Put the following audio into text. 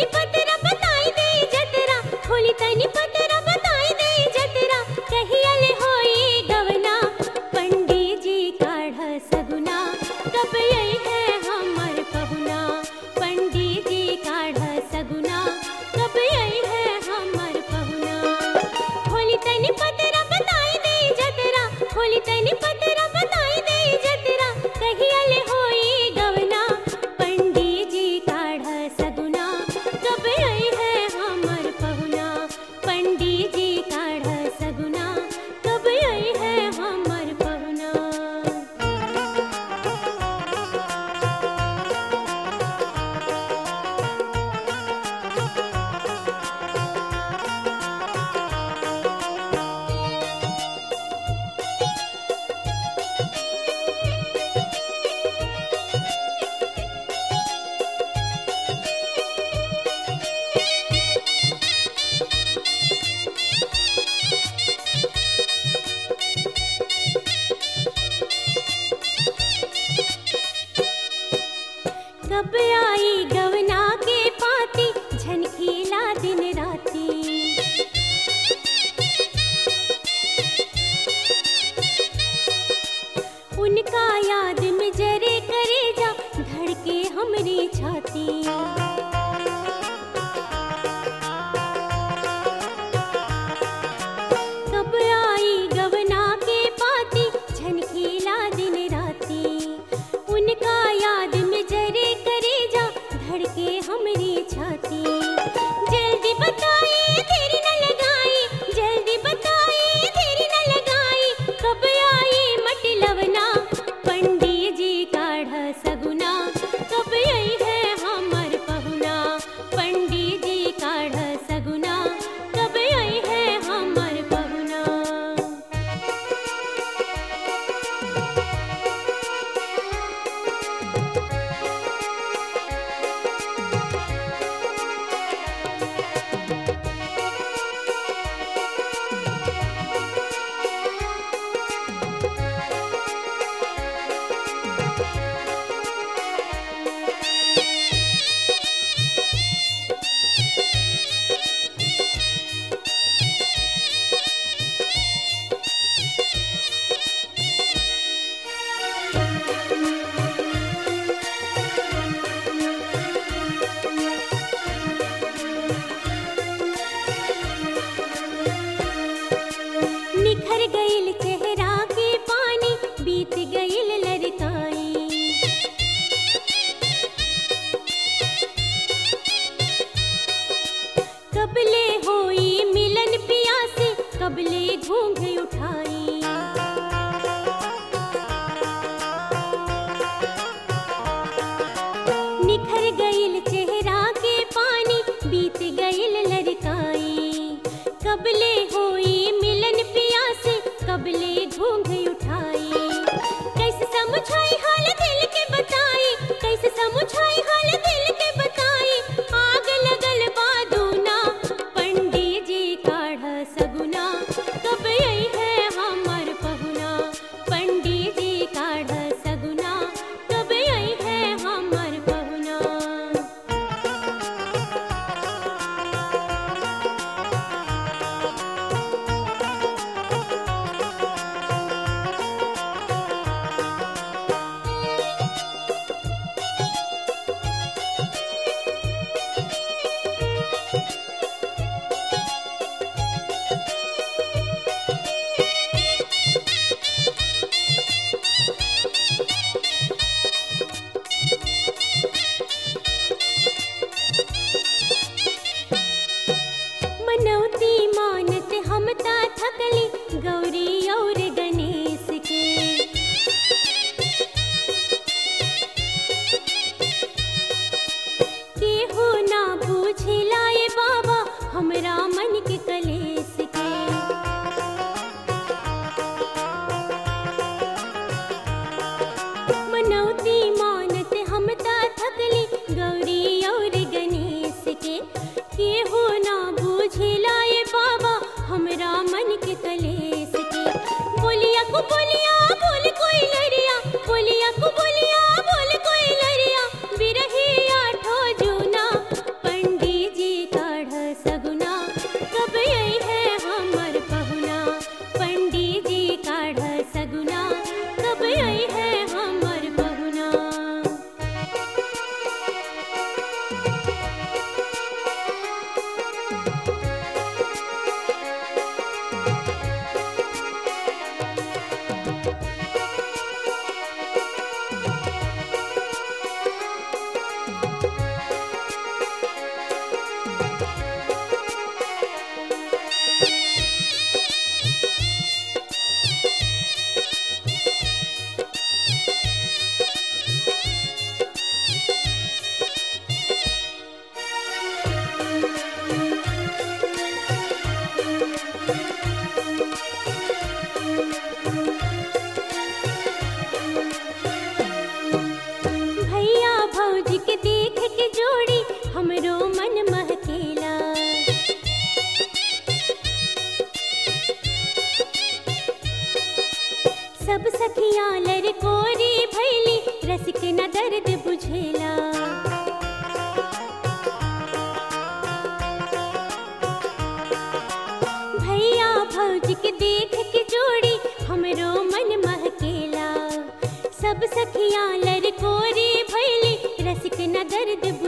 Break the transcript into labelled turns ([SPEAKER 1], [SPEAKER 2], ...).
[SPEAKER 1] तनी पतरा बताई दे जतरा खोली तनी पतरा बताई दे जतरा कहियल होई गवना पंडित जी काढ़ सगुना कब यही है हमर पहुना पंडित जी काढ़ सगुना कब यही है हमर पहुना खोली तनी पतरा बताई दे जतरा खोली तनी पतरा बताई दे जतरा कहियल होई गवना पंडित जी काढ़ सगुना कब आई है हमर पहुना पंडित जी काढ़ सगुना कब आई है हमर पहुना कब आई गवना के पाती झनकीला दिन राती उनका याद में जरे करे जा धड़के हमरी छाती कब आई गवना के पाती झनकीला दिन राती उनका याद में जरे करे जा धड़के हमरी छाती जल्दी बताई देरी न लगाई जल्दी बताई देरी न लगाई कब आई मटलवना पंडित जी काढ़ सगुना कब आई है हमर पहुना पंडित जी काढ़ सगुना कब आई है हमर पहुना निखर गईल चेहरा के पानी बीत गईल लड़काई कबले होई मिलन पिया से कबले घूंघ उठाई निखर गईल चेहरा के पानी बीत गईल लड़काई कबले होई मिलन पिया से कबले घूंघ उठाई कैसे समझाई हाल दिल के बताई कैसे समझाई हाल दिल के बताई आग लगल बादूना पंडित जी काढ़ सगुना कब आई है हमर पहुना पंडित जी काढ़ सगुना कब आई है हमर पहुना मनौती मानत हमता थकली गौरी और गणेश के केहू ना पूछे लाए बाबा हमरा मन के कलेस के मनौती मानत हमता थकली गौरी और गणेश के केहू ना बूझे लाए बाबा हमरा मन के कलेस के बोलिया को बोलिया बोल कोई लरिया बोलिया को बोलिया बोल कोई लरिया बिरही आठो जूना पंडित सखिया लरकोरी भैली रसिक न दर्द बुझेला भैया भौजी के देख के जोड़ी हमरो मन महकेला सब सखिया लरकोरी भैली रसिक न दर्द